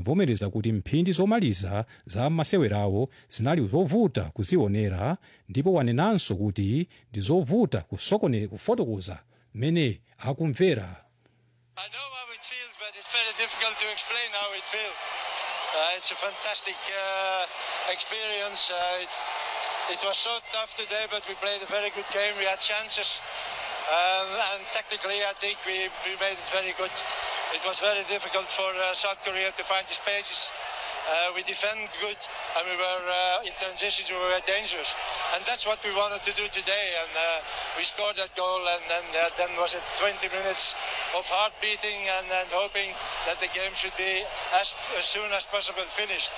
anavomereza kuti mphindi zomaliza za masewerawo zinali zovuta kuzionera ndipo wanenanso kuti ndi zovuta kusokone kufotokoza mmene akumvera I know how it feels, but it's very difficult to explain how it feels. Uh, it's a fantastic uh, experience. Uh, it, it was so tough today, but we played a very good game. We had chances, um, and technically, I think we, we made it very good. It was very difficult for uh, South Korea to find the spaces. Uh, we defended good, and we were uh, in transitions. We were dangerous, and that's what we wanted to do today. And uh, we scored that goal, and then uh, then was it 20 minutes of heart beating and, and hoping that the game should be as, as soon as possible finished.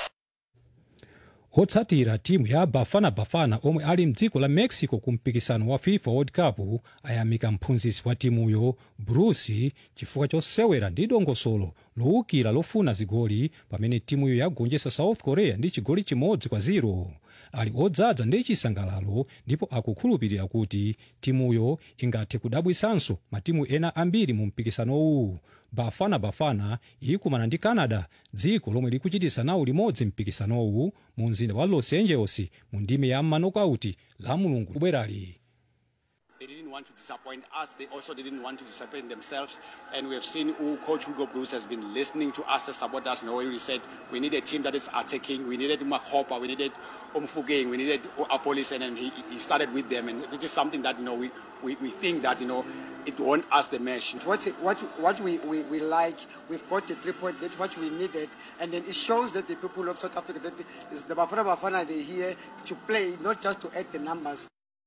otsatira timu ya bafana bafana omwe ali mdziko la mexico ku mpikisano wa fifa world cup ayamika mphunzitsi wa timuyo bruce chifukwa chosewera ndi dongosolo lowukira lofuna zigoli pamene timuyo yagonjetsa south korea ndi chigoli chimodzi kwa 0 ali odzaza ndi chisangalalo ndipo akukhulupirira kuti timuyo ingathe kudabwisanso matimu ena ambiri mu mpikisanowu bafana bafana ikumana ndi canada dziko lomwe likuchitisa nawo limodzi mpikisanowu mu mzinda wa los angeles mu ndime ya manokauti la mulungu kubwerali They didn't want to disappoint us. They also didn't want to disappoint themselves. And we have seen who Coach Hugo Bruce has been listening to us, support us. And we said we need a team that is attacking. We needed Makopa. We needed Umfugeng. We needed Apolis. And then he, he started with them. And which is something that, you know, we, we, we think that, you know, it won us the match. What, what, what we, we, we like, we've got the three point, that's what we needed. And then it shows that the people of South Africa, that the, the Bafana Bafana, they're here to play, not just to add the numbers.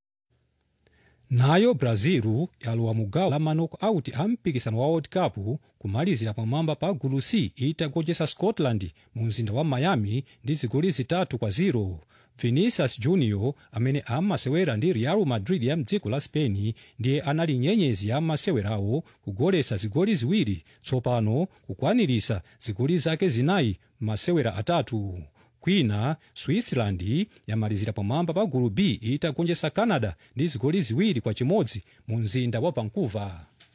nayo brazil yalowa mu gawo la manok-out a mpikisano wa world cup kumalizira pamwamba pa gulu c itagonjetsa scotland mu mzinda wa miami ndi zigoli zitatu kwa 0 vinicius junior amene amasewera ndi real madrid ya mdziko la spain ndiye anali nyenyezi ya masewerawo kugoletsa zigoli ziwiri tsopano kukwanirisa zigoli zake zinayi masewera atatu kwina switzerland yamalizira pamwamba pa gulu b itagonjetsa canada ndi zigoli ziwiri kwa chimodzi mu mzinda wa vancouver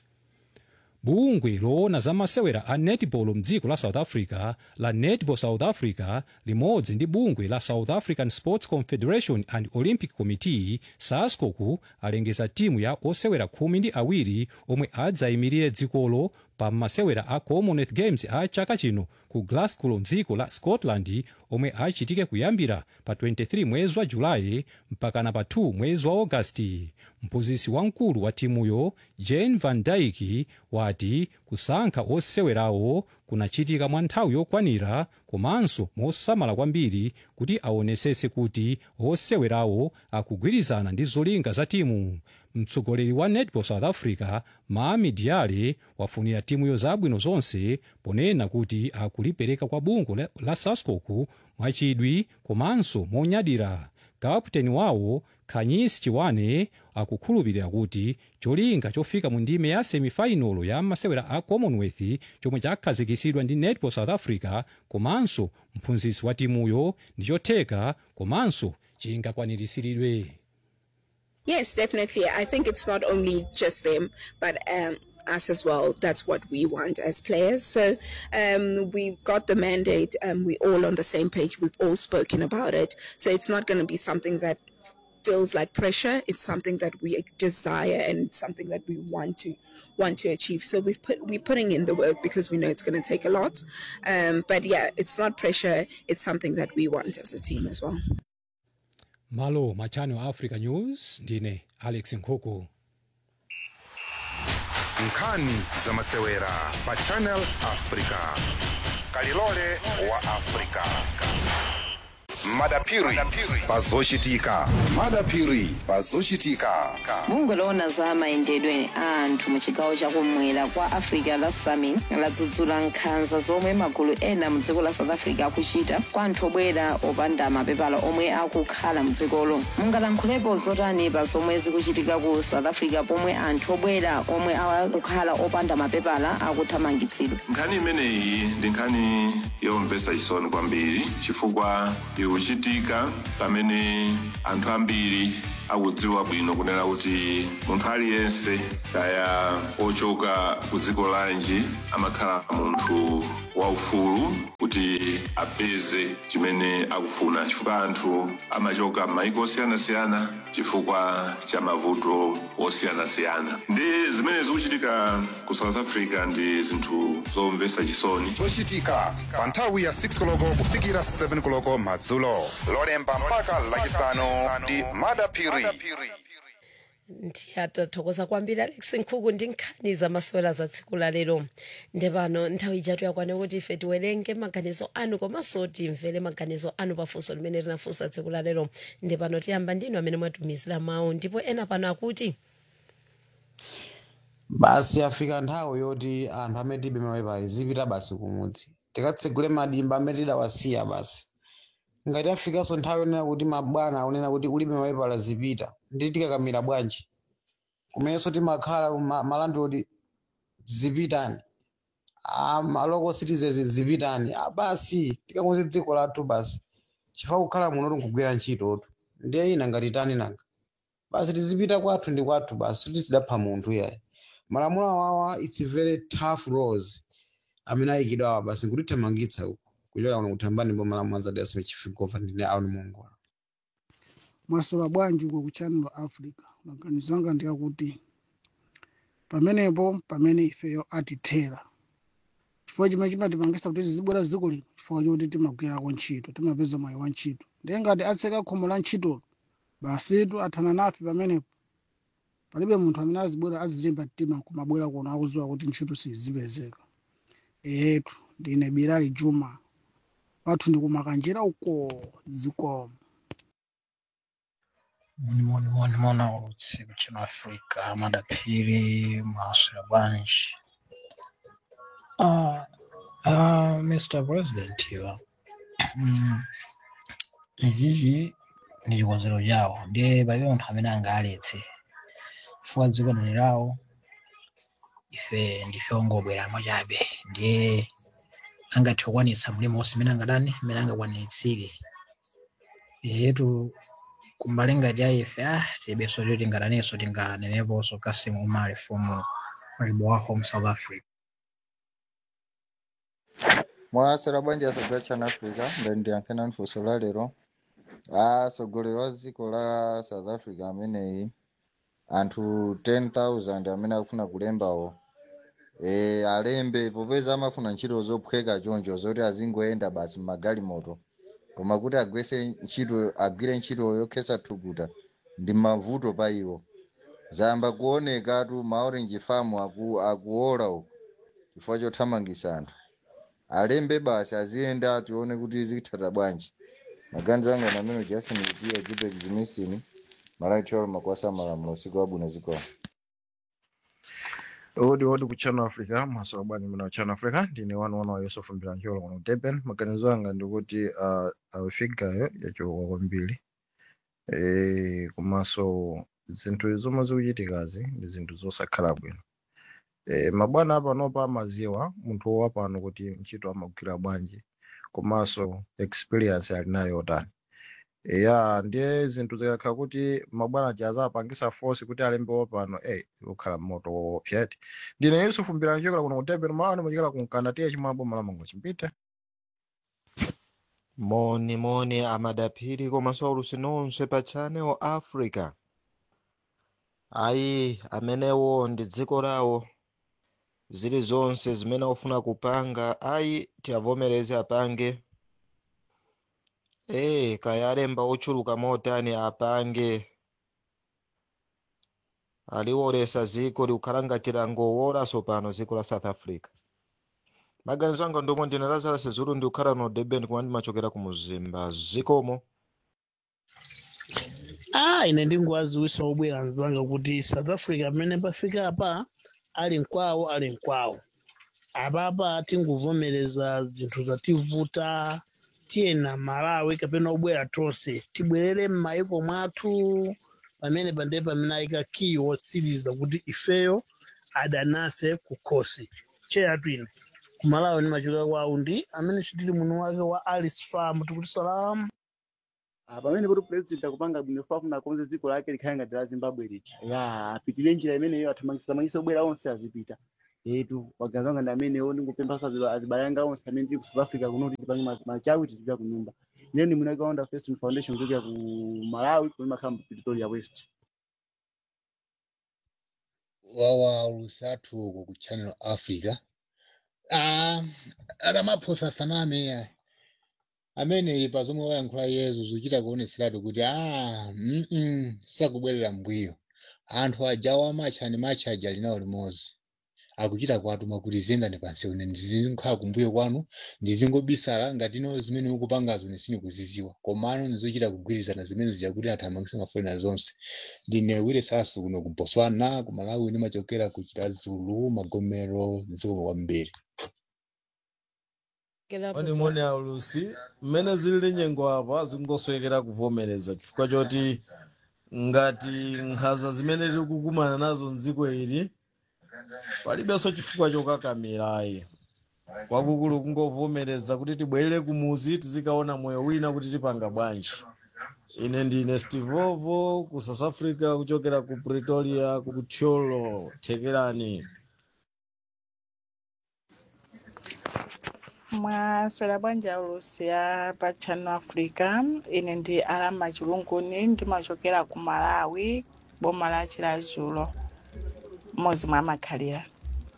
bungwe loona za masewera a netball mdziko la south africa la netball south africa limodzi ndi bungwe la south african sports confederation and olympic committee sascoku alengeza timu ya osewera khumi ndi awiri omwe adzayimirire dzikolo pa masewera a commonwealth games a chaka chino ku glasgow mdziko la scotland omwe achitike kuyambira pa 23 mwezi wa julayi mpakana pa 2 mwezi wa augasti mphunzitsi wamkulu wa timuyo jane van dyke wati kusankha osewerawo kunachitika mwa nthawi yokwanira komanso mosamala kwambiri kuti aonetsetse kuti osewerawo akugwirizana ndi zolinga za timu mtsogoleri wa netball south africa maami diale wafunira timuyo zabwino zonse ponena kuti akulipereka kwa bungwe la, la sascoku mwachidwi komanso monyadira kaputeni wawo khanyisi chiwane akukhulupirira kuti cholinga chofika mu ndime ya semifinalo ya masewera a commonwealth chomwe chakhazikisidwa ndi netball south africa komanso mphunzitsi wa timuyo ndi chotheka komanso chingakwaniritsidwe Yes, definitely. I think it's not only just them, but um, us as well. That's what we want as players. So um, we've got the mandate. Um, we're all on the same page. We've all spoken about it. So it's not going to be something that feels like pressure. It's something that we desire and it's something that we want to want to achieve. So we've put we're putting in the work because we know it's going to take a lot. Um, but yeah, it's not pressure. It's something that we want as a team as well. malo machano a africa news ndine alex nkhuku nkhani za masewera pa channel africa kalilole wa africa madapiri pazochitika madapiri pazochitika bungwe loona za mayendedwe a anthu mu chigawo chakumwera kwa africa la sami ladzudzula nkhanza zomwe magulu ena mu dziko la south africa akuchita kwa anthu obwera opanda mapepala omwe akukhala mu dzikolo mungalankhulepo zotani pa zomwe zikuchitika ku south africa pomwe anthu obwera omwe akukhala opanda mapepala akuthamangitsidwa nkhani imeneyi ndi nkhani yomvetsa chisoni kwambiri chifukwa iwe zikuchitika pamene anthu ambiri akudziwa bwino kunena kuti munthu aliyense kaya ochoka ku dziko lanji amakhala munthu waufulu kuti apeze chimene akufuna chifukwa anthu amachoka m'mayiko osiyanasiyana chifukwa cha mavuto osiyanasiyana ndi zimene zikuchitika ku south africa ndi zinthu zomvetsa chisoni zochitika pa nthawi ya 6 koloko kufikira 7 koloko madzulo lolemba mpaka lachisanu ndi madapiri ndiyatathokoza kwambiri alex nkhuku ndi nkhani zamasewera za tsiku la lero nde pano nthawi ijatu yakwana kuti ife tiwerenge maganizo anu komanso timvere maganizo anu pafunso limene tinafunsa tsiku la lero nde pano tiyamba ndinu amene mwatumizira mawu ndipo ena pano akuti basi afika nthawi yoti anthu amene tibe mapepala zipita basi kumudzi tikatsegule madimba amene tidawasiya basi ngati afikanso nthawi yonena kuti mabwana akunena kuti ulibe mapepala zipita ndi tikakamira bwanji kumenenso timakhala ma- malandoti zipitani Ah, maloko citizens zipitani Ah, basi tikakonze dziko lathu basi chifukwa kukhala muno tinkugwira ntchitotu ndiye ina ngati tani nanga basi tizipita kwathu ndi kwathu basi kuti tidapha munthu iyayi malamulo awawa its very tough laws amene ayikidwa awa basi nkutithamangitsa uku kuchokera kuno kuthambani mbo malamulo azadi asime chifigova ndine aoni mongola mwasola bwanji uko ku channel africa maganizo anga ndiyakuti pamenepo pamene ifeyo atithera chifukwa chimene chimatipangisa kuti tizibwera dziko lino chifukwa choti timagwirako ntchito timapeza mwayi wa ntchito ndiye ngati atseka khomo la ntchitolo basitu athana nafe pamenepo palibe munthu amene azibwera azilimba mtima kumabwera kuno akuziwa kuti ntchito sizipezeka etu ndine birali juma wathu ndikumakanjira uko zikomo Moni moni moni mona utsiku chino Afrika madapiri maswera bwanji. Ah, ah, Mr. President iwa. Mm, ichichi ndi chikonzero chawo ndiye palibe munthu amene angaletse chifukwa dziko ndi lawo ife ndife ongobweramo chabe ndiye angathe kukwanitsa mlimo wonse imene angadani imene angakwanitsire yetu kumbali ngati ya ife ah tilibenso kuti tingadanenso tinganeneponso kasimu umale fomu malibo wa home south africa mwasera bwanji asogolera chana africa ndandiyankhena nfunso la lero atsogoleri wa dziko la south africa ameneyi anthu 10000 amene akufuna kulembawo e, alembe popeza amafuna ntchito zophweka choncho zoti azingoyenda basi mmagalimoto koma kuti agwese ntchito agwire ntchito yokhetsa thukuta ndi mavuto pa iwo zayamba kuonekatu maorange farm aku, akuola uku chifukwa chothamangisa anthu alembe basi aziyenda tione kuti zikutha bwanji maganizo anga na amene jason lupia jibek jimisini malaitolo makwasa malamulo usiku wabwino zikomo odi odi ku channel africa masowa bwanji muna channel africa ndine wanu wana wa yusuf mbilancholo kuno durban maganizo anga ndikuti uh, afigayo yachoka kwambiri e, komanso zinthu zomwe zikuchitikazi ndi zinthu zosakhala bwino e, mabwana apanopa amaziwa munthu wapano kuti ntchito amagwira bwanji komanso experience ali nayo yotani ya ndiye zinthu zikakhala kuti mabwana ajaza apangisa force kuti alembe wapano eh ukhala moto woopsati ndine yusufu mbilanchokera kuno ku durban malawi machikala kunkanda tiye chimwe aboma lamango chimpite moni moni amadapiri komanso aulusi nonse pa channel africa ayi amenewo ndi dziko lawo zilizonse zimene akufuna kupanga ayi tiavomereze apange ee kaya alemba ochuluka motani apange aliwolesa ziko likukhala ngati langowolanso pano dziko la south africa maganizo anga ndomwe ndine lazarus zulu ndikukhala no durban kuma ndimachokera ku muzimba zikomo ah ine ndingowaziwisa obwera nzanga kuti south africa pamene pafika apa ali nkwawo ali nkwawo apapa tingovomereza zinthu zativuta tiyena malawi kapena obwera tonse tibwerere m'mayiko mwathu pamene pande pamene ayika kiyi wotsiriza kuti ifeyo adanafe kukhosi cheyatu ine kumalawi ndimachokera kwawo ndi amene chitili muno wake wa alice farm tikuti salamu Ah, pamene kuti president akupanga bwino fafuna akonze dziko lake likhale ngati la zimbabwe lija ya apitire njira imeneyo athamangisa obwera onse azipita etu waganiza wanga ndi amenewo ndingupemphaso azibale anga onse amene tili ku south africa kuno kuti tipange mas- machawi tizipita ku nyumba ine ndi mwina kaunda first foundation kuchokera ku malawi kumene makhala mu pretoria west wawa lusathu uko ku channel africa ah atamaphosa saname amene pa zomwe wayankhula yezu zuchita kuoneseratu kuti ah mm -mm, sakubwerera mbuyo anthu ajawo amatcha matcha aja linawo limodzi akuchita kwatuma kuti ziyendani pansi une ndizikhala kumbuyo kwanu ndizingobisala ngati ino zimene ukupangazo nisini kuziziwa komano ndizochita kugwirizana zimene zijakuti athamangise mafolena zonse ndine wire sasu kuno ku botswana ku malawi ndimachokera ku chitazulu magomero zikomo kwambiri Oni moni aulusi mmene zilili nyengo apa zingoswekera kuvomereza chifukwa choti ngati nkhanza zimene tiri kukumana nazo mdziko ili palibenso chifukwa chokakamirayi kwakukulu kungovomereza kuti tibwerere kumuzi tizikaona moyo wina kuti tipanga bwanji ine ndine stivovo ku south africa kuchokera ku pretoria ku tyolo thekerani mwaswera bwanji ulusiya pa channel africa ine ndi alama chilunguni ndimachokera ku malawi boma la chilazulo mmodzi mwa makhalira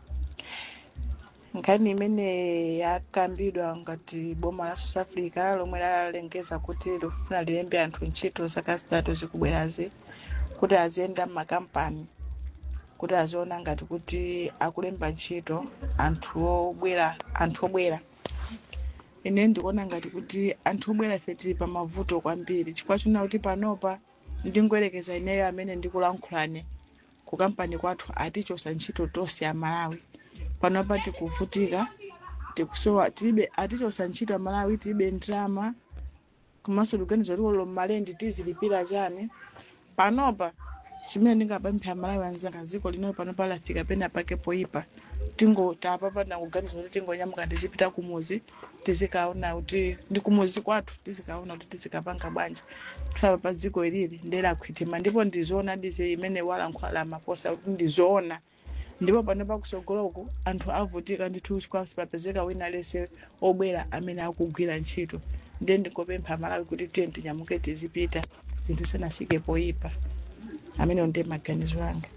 nkhani imene yakambidwa ngati boma la south africa lomwe lalengeza kuti likufuna lilembe anthu ntchito zaka zitatu zikubwerazi kuti aziyenda m'makampani kuti aziona ngati kuti akulemba ntchito anthu obwera anthu obwera ine ndikuona ngati kuti anthu obwera ife tili pa mavuto kwambiri chifukwa china kuti panopa ndingoyerekeza ineyo amene ndikulankhulane ku kampani kwathu atichosa ntchito tonse ya malawi panopa tikuvutika tikusowa tilibe atichosa ntchito ya malawi tilibe ndrama komanso liganizo likolo mmalendi tizilipira chani panopa chimene ndingapempha malawi anzanga dziko lino panopa lafika pena pake poyipa tingo tapapana kuganiza kuti tingonyamuka tizipita kumuzi tizikaona kuti ndi kumuzi kwathu tizikaona kuti tizikapanga bwanji tulapa pa dziko ilili ndelakhwitima ndipo ndizoona dizi imene walankhula la maposa kuti ndizoona ndipo pano pakusogoloko anthu avutika ndithu chifukwa sipapezeka wina lese obwera amene akugwira ntchito ndiye ndingopempha malawi kuti tiye tinyamuke tizipita zinthu zisanafike poyipa amene ndiye maganizo anga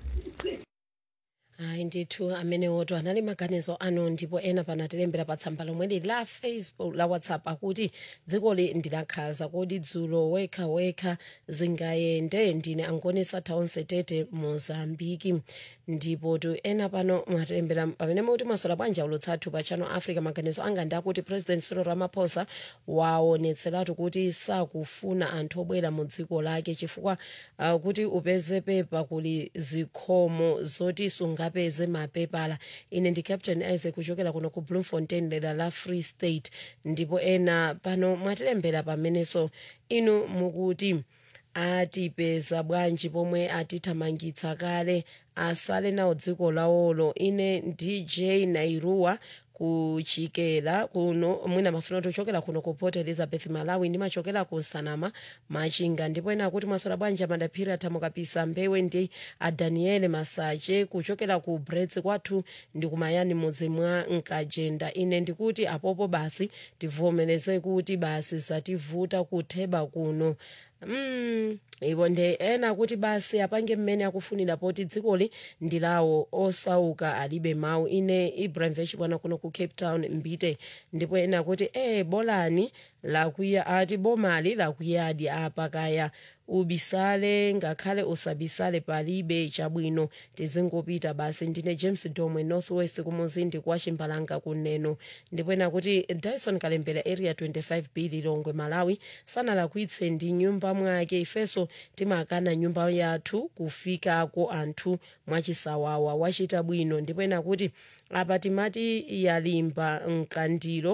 hayi ndithu amenewoto anali maganizo anu ndipo ena pano atilembera pa tsamba lomweli la facebook la whatsapp akuti dzikoli ndilakhaza kodi dzulo wekha wekha zingayende ndine angonesa taonse tete mozambiki ndipo tu ena pano matilembera pamene muti masola bwanja ulutsathu pa channel africa maganizo anga ndi akuti president cyril ramaphosa waonetseratu kuti sakufuna anthu obwera mu dziko lake chifukwa uh, kuti upeze pepa kuli zikhomo zoti sungapeze mapepala ine ndi captain isaac kuchokera kuno ku bloemfontein dera la free state ndipo ena pano mwatilembera pamenenso inu mukuti atipeza bwanji pomwe atithamangitsa kale asale nawo dziko lawolo ine dj nairuwa kuchokera kuno mwina mafuna tochokera kuno ku port elizabeth malawi ndimachokera ku nsanama machinga ndipo ena akuti mwasola bwanja madaphiri athamukapisa mbewe ndi adaniele masache kuchokera ku brets kwathu ndi kumayani mudzi mwa nkajenda ine ndikuti apopo basi tivomereze kuti basi zativuta kutheba kuno mm, iwo ndi ena kuti basi apange mmene akufunira poti dzikoli ndi lawo osauka alibe mawu ine ibrahim vechibwana kuno ku cape town mbite ndipo ena kuti e bolani lakuya ati bomali lakuyadi apa kaya ubisale ngakhale usabisale palibe chabwino tizingopita basi ndine james domwe northwest kumuzindi kwa chimbalanga kuneno ndipo ena kuti dyson kalembera area 25 b lilongwe malawi sanalakwitse ndi nyumba mwake ifenso timakana nyumba yathu kufikako anthu mwachisawawa wachita bwino ndipo ena kuti apa timati yalimba mkandiro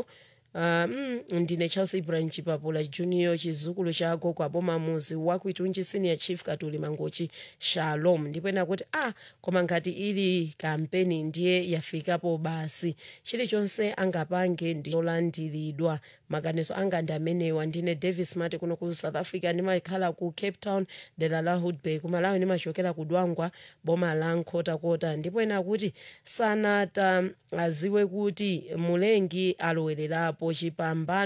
um, ndine charles ibrahim chipapula junior chizukulu cha gogo aboma muzi wakuitunji senior chief katuli mangochi shalom ndipo ena kuti ah koma ngati ili kampeni ndiye yafikapo basi chilichonse angapange ndicholandiridwa maganizo anga ndi amenewa ndine davis mati kuno ku south africa ndimakhala ku cape town dera la hoodbay kumalawi ndimachokera ku dwangwa boma la nkhotakota ndipo ena kuti sanata aziwe kuti mulengi alowererapo chipambano